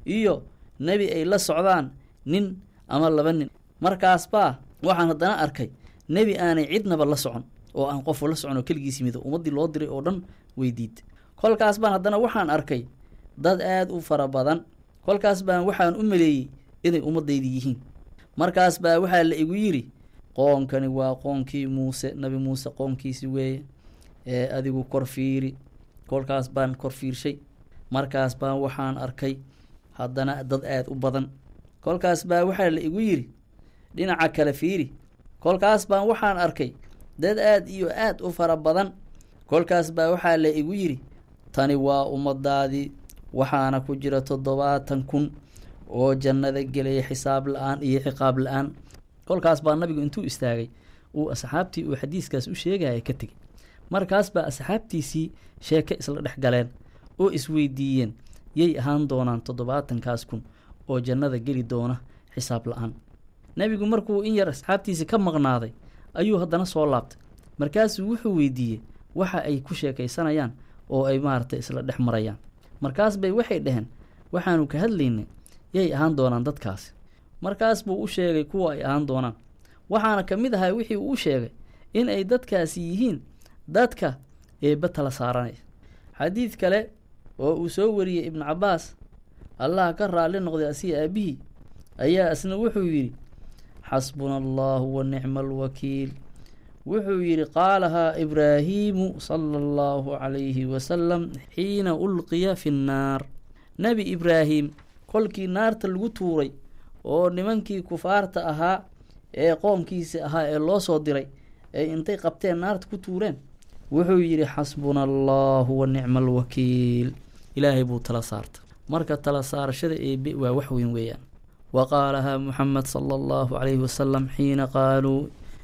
iyo nebi ay la socdaan nin ama laba nin markaas baa waxaan haddana arkay nebi aanay cidnaba la socon oo aan qofu la socon oo keligiis yimid ummaddii loo diray oo dhan weydiid kolkaas baan haddana waxaan arkay dad aada u fara badan kolkaas baan waxaan u maleeyey inay ummaddaydi yihiin markaas baa waxaa la igu yidhi qoonkani waa qoonkii muuse nabi muuse qoonkiisi weeye ee adigu kor fiiri kolkaas baan kor fiirshay markaas baan waxaan arkay haddana dad aada u badan kolkaas baa waxaa la igu yidhi dhinaca kale fiiri kolkaas baan waxaan arkay dad aad iyo aad u fara badan kolkaas baa waxaa la igu yidhi tani waa ummadaadii waxaana ku jira toddobaatan kun oo jannada gelaya xisaab la-aan iyo ciqaab la-aan kolkaas baa nabigu intuu istaagay uu asxaabtii uu xadiiskaas u sheegaya ka tegey markaas baa asxaabtiisii sheeke isla dhex galeen oo isweydiiyeen yay ahaan doonaan toddobaatankaas kun oo jannada geli doona xisaab la-aan nebigu markuu in yar asxaabtiisi ka maqnaaday ayuu haddana soo laabtay markaasuu wuxuu weydiiyey waxa ay ku sheekaysanayaan oo ay maaragtay isla dhex marayaan markaas bay waxay dhaheen waxaanu ka hadlaynay yay ahaan doonaan dadkaasi markaas buu u sheegay kuwa ay ahaan doonaan waxaana ka mid ahaa wixii uu sheegay in ay dadkaasi yihiin dadka eebba tala saaranaya xadiid kale oo uu soo wariyey ibnu cabbaas allah ka raalli noqday asiga aabihii ayaa isna wuxuu yidhi xasbuna allahu wa nicma alwakiil wuxuu yidhi qaalahaa ibraahiimu sala allahu calayhi wasalam xiina ulqiya fi nnaar nebi ibraahim kolkii naarta lagu tuuray oo nimankii kufaarta ahaa ee qoomkiisi ahaa ee loo soo diray ee intay qabteen naarta ku tuureen wuxuu yidhi xasbuna allahu wa nicma alwakiil ilaahay buu tala saarta marka tala saarashada eebe waa wax weyn weeyaan wa qaalahaa muxamed sala allahu calayhi wasalam xiina qaaluu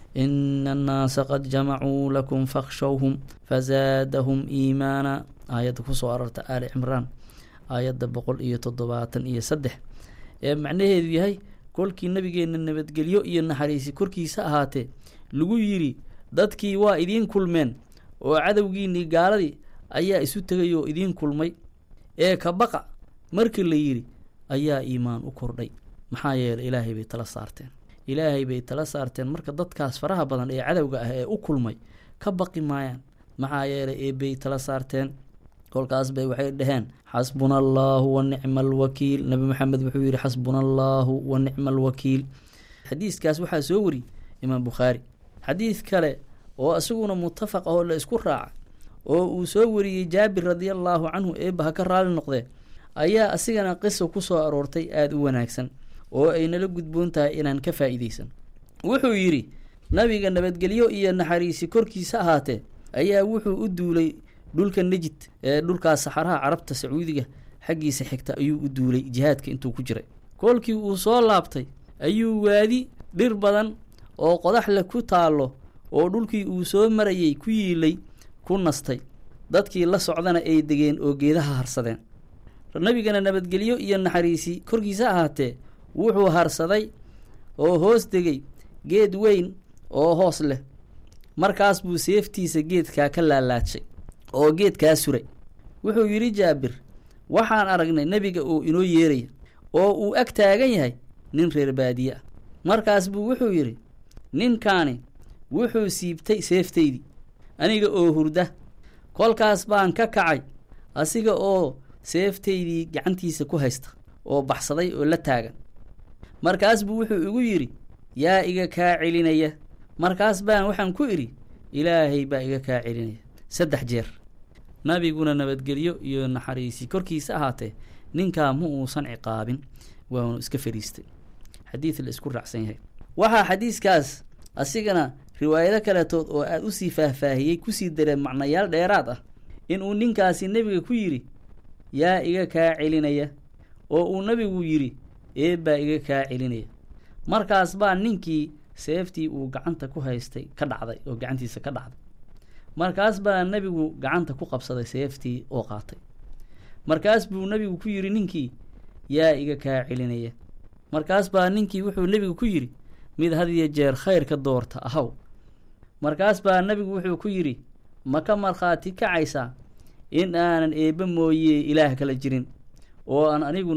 ina annaasa qad jamacuu lakum fakhshowhum fazaadahum iimaana aayadda kusoo arorta aali cimraan aayadda boqol iyo toddobaatan iyo saddex ee macnaheedu yahay kolkii nabigeenna nabadgelyo iyo naxariisi korkiisa ahaatee lagu yidhi dadkii waa idiin kulmeen oo cadowgiinnii gaaladii ayaa isu tegay oo idiin kulmay ee ka baqa markii la yidhi ayaa iimaan u kordhay maxaa yeelay ilaahay bay tala saarteen ilaahay bay tala saarteen marka dadkaas faraha badan ee cadowga ah ee u kulmay ka baqi maayaan maxaa yeelay eebbay tala saarteen kolkaas bay waxay dhaheen xasbuna allaahu wa nicma alwakiil nabi maxamed wuxuu yidhi xasbuna allaahu wa nicma alwakiil xadiiskaas waxaa soo wariyey imaam bukhaari xadiid kale oo isaguna mutafaq ah oo la isku raaca oo uu soo wariyey jaabir radiallaahu canhu eebba ha ka raali noqdee ayaa asigana qiso ku soo aroortay aada u wanaagsan oo ay nala gudboon tahay inaan ka faa'iidaysan wuxuu yidhi nabiga nabadgelyo iyo naxariisi korkiisa ahaatee ayaa wuxuu u duulay dhulka nejid ee dhulkaas saxaraha carabta sacuudiga xaggiisa xigta ayuu u duulay jihaadka intuu ku jiray koolkii uu soo laabtay ayuu waadi dhir badan oo qodaxle ku taallo oo dhulkii uu soo marayay ku yiilay ku nastay dadkii la socdana ay degeen oo geedaha harsadeen nabigana nabadgelyo iyo naxariisi korkiisa ahaatee wuxuu harsaday oo hoos degay geed weyn oo hoos leh markaas buu seeftiisa geedkaa ka laalaadshay oo geedkaa suray wuxuu yidhi jaabir waxaan aragnay nebiga oo inoo yeeraya oo uu ag taagan yahay nin reer baadiye ah markaas buu wuxuu yidhi ninkaani wuxuu siibtay seeftaydii aniga oo hurda kolkaas baan ka kacay asiga oo seeftaydii gacantiisa ku haysta oo baxsaday oo la taagan markaas buu wuxuu igu yidhi yaa iga kaa celinaya markaas baan waxaan ku idhi ilaahay baa iga kaa celinaya saddex jeer nabiguna nabadgelyo iyo naxariisi korkiisa ahaatee ninkaa ma uusan ciqaabin waanu iska fadhiistay xadiid la isku raacsan yahay waxaa xadiiskaas asigana riwaayado kaletood oo aad usii faahfaahiyey kusii dareen macnayaal dheeraad ah inuu ninkaasi nebiga ku yidhi yaa iga kaa celinaya oo uu nebigu yidhi eebbaa iga kaa celinaya markaas baa ninkii seeftii uu gacanta ku haystay ka dhacday oo gacantiisa ka dhacday markaas baa nebigu gacanta ku qabsaday seeftii oo qaatay markaas buu nebigu ku yidhi ninkii yaa iga kaa celinaya markaas baa ninkii wuxuu nebigu ku yidhi mid hadiyo jeer khayrka doorta ahaw markaas baa nebigu wuxuu ku yidhi ma ka markhaati kacaysaa in aanan eebbe mooyee ilaah kala jirin oo aan aniguna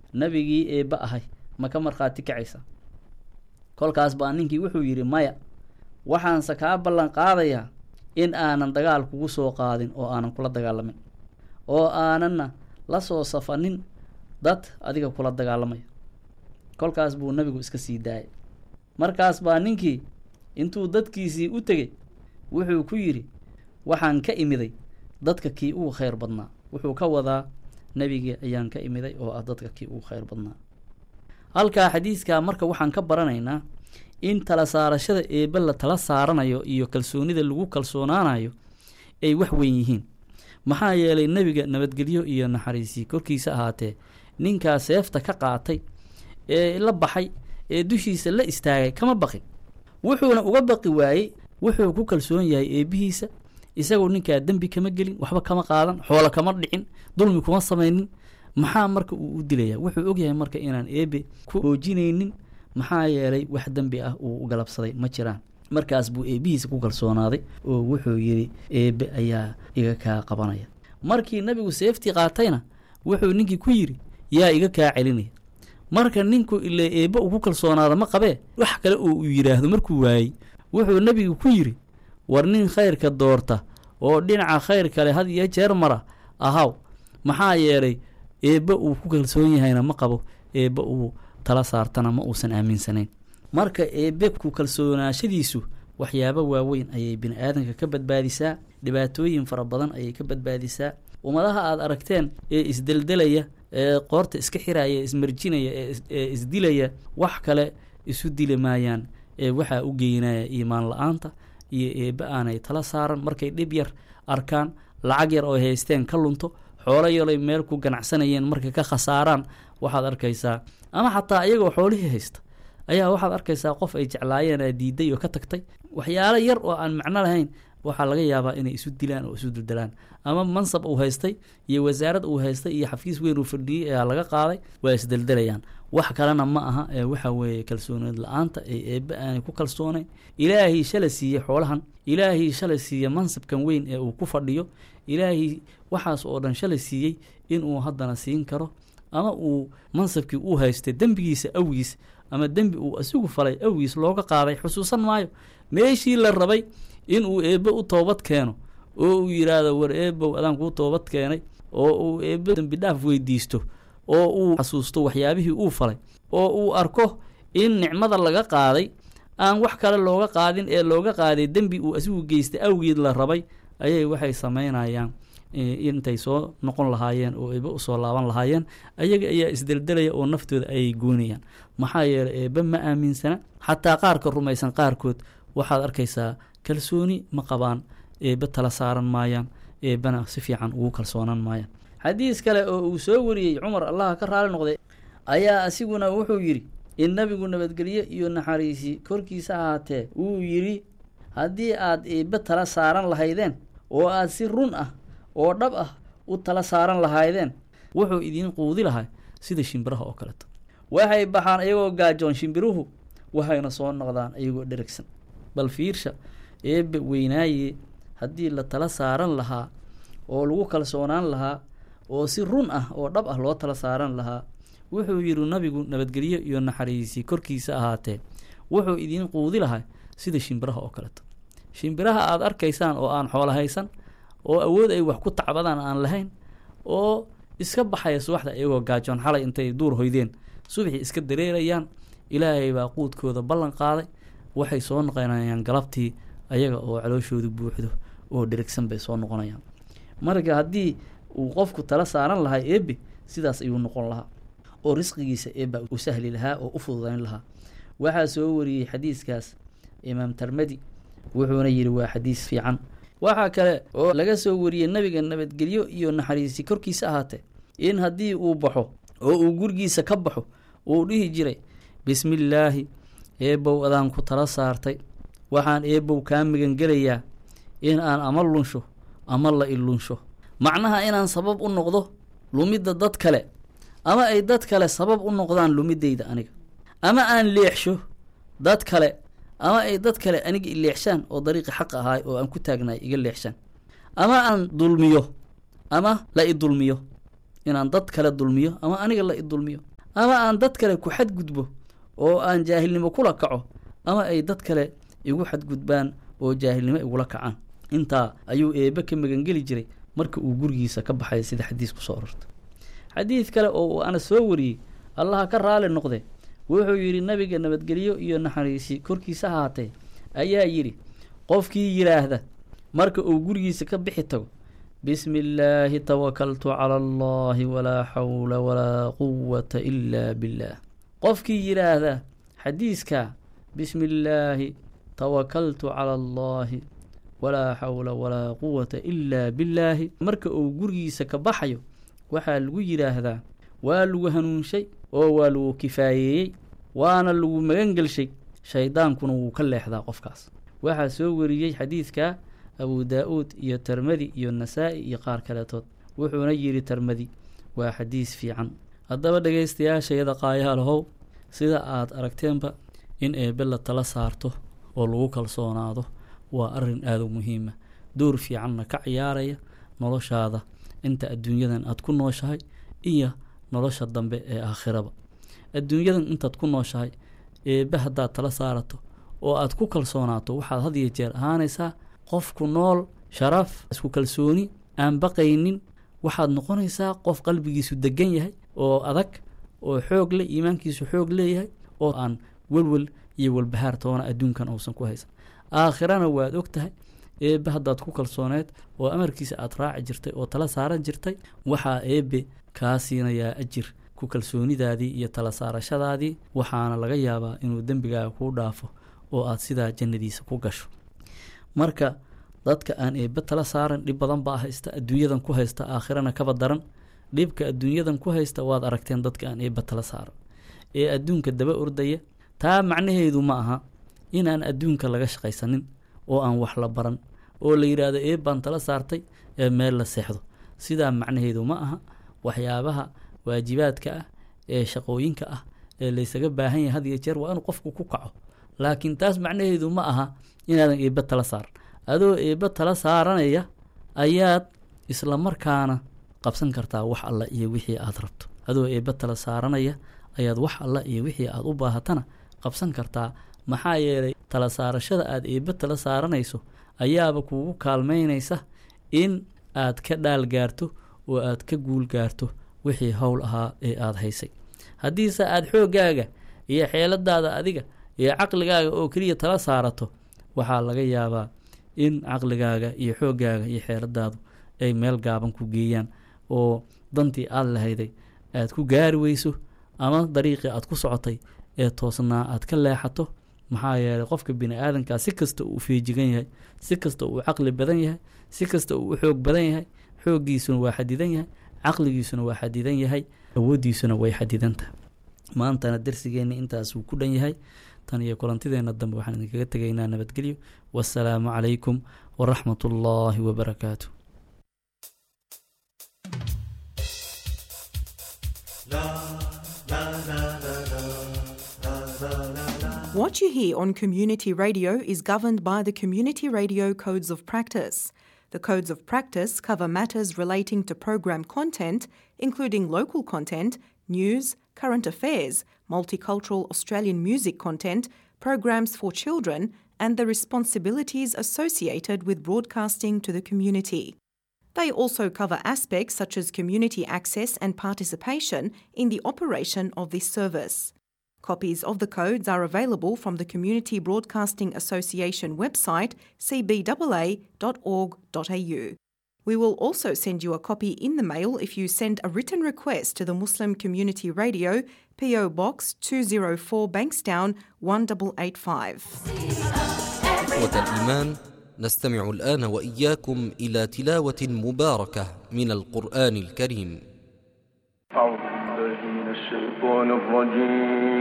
nebigii eebba ahay ma ka markhaati kacaysa kolkaas baa ninkii wuxuu yidhi maya waxaanse kaa ballan qaadayaa in aanan dagaal kugu soo qaadin oo aanan kula dagaalamin oo aananna la soo safanin dad adiga kula dagaalamaya kolkaas buu nebigu iska sii daayay markaas baa ninkii intuu dadkiisii u tegey wuxuu ku yidhi waxaan ka imiday dadka kii ugu khayr badnaa wuxuu ka wadaa nebigii ayaan ka imiday oo ah dadka kii ugu khayr badnaa halkaa xadiiskaa marka waxaan ka baranaynaa in tala saarashada eebbe la tala saaranayo iyo kalsoonida lagu kalsoonaanayo ay wax weyn yihiin maxaa yeelay nebiga nabadgelyo iyo naxariisii korkiisa ahaatee ninkaa seefta ka qaatay ee la baxay ee dushiisa la istaagay kama baqin wuxuuna uga baqi waayey wuxuu ku kalsoon yahay eebbihiisa isagoo ninkaa dembi kama gelin waxba kama qaadan xoolo kama dhicin dulmi kuma samaynin maxaa marka uu u dilaya wuxuu ogyahay marka inaan eebe ku hoojinaynin maxaa yeelay wax dembi ah uu galabsaday ma jiraan markaas buu eebbihiisa ku kalsoonaaday oo wuxuu yidhi eebbe ayaa iga kaa qabanaya markii nabigu seeftii qaatayna wuxuu ninkii ku yidhi yaa iga kaa celinaya marka ninku ile eebbe uu ku kalsoonaada ma qabee wax kale oo uu yidhaahdo markuu waayey wuxuu nebigu ku yidhi war nin khayrka doorta oo dhinaca khayr kale had iyo jeer mara ahaw maxaa yeelay eebbe uu ku kalsoon yahayna ma qabo eebbe uu tala saartana ma uusan aaminsanayn marka eebbe ku kalsoonaashadiisu waxyaabo waaweyn ayay bini aadanka ka badbaadisaa dhibaatooyin fara badan ayay ka badbaadisaa ummadaha aad aragteen ee isdeldelaya ee qoorta iska xiraya ismarjinaya ee isdilaya wax kale isu dili maayaan ee waxaa u geynaya iimaan la-aanta iyo eebbe aanay tala saaran markay dhib yar arkaan lacag yar oo haysteen ka lunto xoolo yaray meel ku ganacsanayeen markay ka khasaaraan waxaad arkaysaa ama xataa iyagoo xoolihii haysta ayaa waxaad arkaysaa qof ay jeclaayeen aa diiday oo ka tagtay waxyaalo yar oo aan macno lahayn waxaa laga yaabaa inay isu dilaan oo isu duldalaan ama mansab uu haystay iyo wasaarad uu haystay iyo xafiis weyn uu fadhiyey ayaa laga qaaday waa isdeldelayaan wax kalena ma aha ee waxa weeye kalsooneed la-aanta ee eebbe aanay ku kalsoonayn ilaahii shala siiyey xoolahan ilaahii shalay siiye mansabkan weyn ee uu ku fadhiyo ilaahii waxaas oo dhan shalay siiyey inuu haddana siin karo ama uu mansabkii uu haystay dembigiisa awgiis ama dembi uu isigu falay awgiis looga qaaday xusuusan maayo meeshii la rabay inuu eebbe u toobad keeno oo uu yidhaahdo war eebow adaan kuu toobad keenay oo uu eebbe dembi dhaaf weydiisto oo uu xasuusto waxyaabihii uu falay oo uu arko in nicmada laga qaaday aan wax kale looga qaadin ee looga qaaday dembi uu asigu geystay awgeed la rabay ayay waxay samaynayaan intay soo noqon lahaayeen oo eebbe usoo laaban lahaayeen ayaga ayaa isdeldelaya oo naftooda ayay goynayaan maxaa yeelay eebbe ma aaminsana xataa qaarka rumaysan qaarkood waxaad arkaysaa kalsooni ma qabaan eebbe tala saaran maayaan eebbena si fiican ugu kalsoonaan maayaan xadiis kale oo uu soo wariyey cumar allaha ka raali noqday ayaa asiguna wuxuu yidhi in nabigu nabadgelyo iyo naxariisi korkiisa ahaatee wuu yidhi haddii aad eebbe tala saaran lahaydeen oo aad si run ah oo dhab ah u tala saaran lahaydeen wuxuu idiin quudi lahaa sida shimbiraha oo kaleeto waxay baxaan iyagoo gaajoon shimbiruhu waxayna soo noqdaan iyagoo dheragsan bal fiirsha eebbe weynaaye haddii la tala saaran lahaa oo lagu kalsoonaan lahaa oo si run ah oo dhab ah loo tala saaran lahaa wuxuu yidhi nabigu nabadgelyo iyo naxariisi korkiisa ahaatee wuxuu idiin quudi lahaa sida shimbiraha oo kaleeto shimbiraha aada arkaysaan oo aan xoolo haysan oo awood ay wax ku tacbadaan aan lahayn oo iska baxaya subaxda iyagoo gaajoon xalay intay duur hoydeen subaxii iska dareerayaan ilaahay baa quudkooda ballan qaaday waxay soo noqonayaan galabtii ayaga oo calooshoodu buuxdo oo dherigsan bay soo noqonayaan marka haddii uu qofku tala saaran lahaa eebbe sidaas ayuu noqon lahaa oo risqigiisa eebba u sahli lahaa oo u fududayn lahaa waxaa soo wariyey xadiiskaas imaam termadi wuxuuna yidhi waa xadiis fiican waxaa kale oo laga soo wariyey nabiga nabadgelyo iyo naxariisi korkiisa ahaatee in haddii uu baxo oo uu gurigiisa ka baxo uu dhihi jiray bismillaahi eebbow adaan ku tala saartay waxaan eebbow kaa magangelayaa in aan ama lunsho ama la ilunsho macnaha inaan sabab u noqdo lumidda dad kale ama ay dad kale sabab u noqdaan lumiddayda aniga ama aan leexsho dad kale ama ay dad kale aniga i leexshaan oo dariiqi xaq ahaay oo aan ku taagnaay iga leexshaan ama aan dulmiyo ama la i dulmiyo inaan dad kale dulmiyo ama aniga la i dulmiyo ama aan dad kale ku xadgudbo oo aan jaahilnimo kula kaco ama ay dad kale igu xadgudbaan oo jaahilnimo igula kacaan intaa ayuu eebe ka magangeli jiray marka uu gurigiisa ka baxay sida xadiis ku soo ororta xadiid kale oo uu ana soo wariyey allaha ka raali noqde wuxuu yidhi nabiga nabadgelyo iyo naxariisi korkiisa ahaatee ayaa yidhi qofkii yidhaahda marka uu gurigiisa ka bixi tago bismi illaahi tawakaltu cala allahi walaa xawla walaa quwata ilaa billaah qofkii yidhaahda xadiiskaa bismi illaahi tawakaltu cala allahi walaa xawla walaa quwata ilaa billaahi marka uu gurigiisa ka baxayo waxaa lagu yidhaahdaa waa lagu hanuunshay oo waa lagu kifaayeeyey waana lagu magangelshay shaydaankuna wuu ka leexdaa qofkaas waxaa soo wariyey xadiidkaa abu daa-uud iyo termadi iyo nasaa-i iyo qaar kaleetood wuxuuna yidhi termadi waa xadiis fiican haddaba dhegaystayaashayada qaayaalahow sida aad aragteenba in eebbe la tala saarto oo lagu kalsoonaado waa arrin aada u muhiima door fiicanna ka ciyaaraya noloshaada inta adduunyadan aad ku nooshahay iyo nolosha dambe ee aakhiraba adduunyadan intaad ku nooshahay eebbe haddaad tala saarato oo aad ku kalsoonaato waxaad had iyo jeer ahaanaysaa qofku nool sharaf isku kalsooni aan baqaynin waxaad noqonaysaa qof qalbigiisu degan yahay oo adag oo xoog leh iimaankiisu xoog leeyahay oo aan welwel iyo walbahaar toona adduunkan uusan ku haysan aakhirana waad og tahay eebbe haddaad ku kalsooneed oo amarkiisa aad raaci jirtay oo tala saaran jirtay waxaa eebbe kaa siinayaa ajir ku kalsoonidaadii iyo tala saarashadaadii waxaana laga yaabaa inuu dembigaaga kuu dhaafo oo aad sidaa jannadiisa ku gasho marka dadka aan eebbe tala saaran dhib badan baa haysta adduunyadan ku haysta aakhirana kaba daran dhibka adduunyadan ku haysta waad aragteen dadka aan eebbe tala saaran ee adduunka daba ordaya taa macnaheedu ma aha inaan adduunka laga shaqaysanin oo aan wax la baran oo la yidhaahdo eeb baan tala saartay ee meel la seexdo sidaa macnaheedu ma aha waxyaabaha waajibaadka ah ee shaqooyinka ah ee laysaga baahan yahay had iyo jeer waa inuu qofku ku kaco laakiin taas macnaheedu ma aha inaadan eebbe tala saaran adoo eebbe tala saaranaya ayaad isla markaana qabsan kartaa wax alla iyo wixii aad rabto adoo eebbe tala saaranaya ayaad wax alla iyo wixii aad u baahatana qabsan kartaa maxaa yeelay tala saarashada aad eebbe tala saaranayso ayaaba kuugu kaalmaynaysa in aad ka dhaal gaarto oo aad ka guul gaarto wixii howl ahaa ee aada haysay haddiise aad xooggaaga iyo xeeladaada adiga iyo caqligaaga oo keliya tala saarato waxaa laga yaabaa in caqligaaga iyo xooggaaga iyo xeeladaadu ay meel gaaban ku geeyaan oo dantii aada lahayday aad ku gaari weyso ama dariiqii aad ku socotay ee toosnaa aad ka leexato maxaa yeelay qofka bini aadankaa si kasta uu feejigan yahay si kasta uu caqli badan yahay si kasta uu u xoog badan yahay xooggiisuna waa xadidan yahay caqligiisuna waa xadidan yahay awooddiisuna way xadidantahay maantana darsigeenna intaasuu ku dhan yahay tan iyo kulantideenna dambe waxaan idinkaga tegaynaa nabadgelyo wasalaamu calaykum waraxmat ullaahi wabarakaatu What you hear on community radio is governed by the Community Radio Codes of Practice. The Codes of Practice cover matters relating to program content, including local content, news, current affairs, multicultural Australian music content, programs for children, and the responsibilities associated with broadcasting to the community. They also cover aspects such as community access and participation in the operation of this service. Copies of the codes are available from the Community Broadcasting Association website cbaa.org.au. We will also send you a copy in the mail if you send a written request to the Muslim Community Radio, PO Box 204 Bankstown 1885. إخوة الإيمان نستمع الآن وإياكم إلى تلاوة مباركة من القرآن الكريم أعوذ بالله من الشيطان الرجيم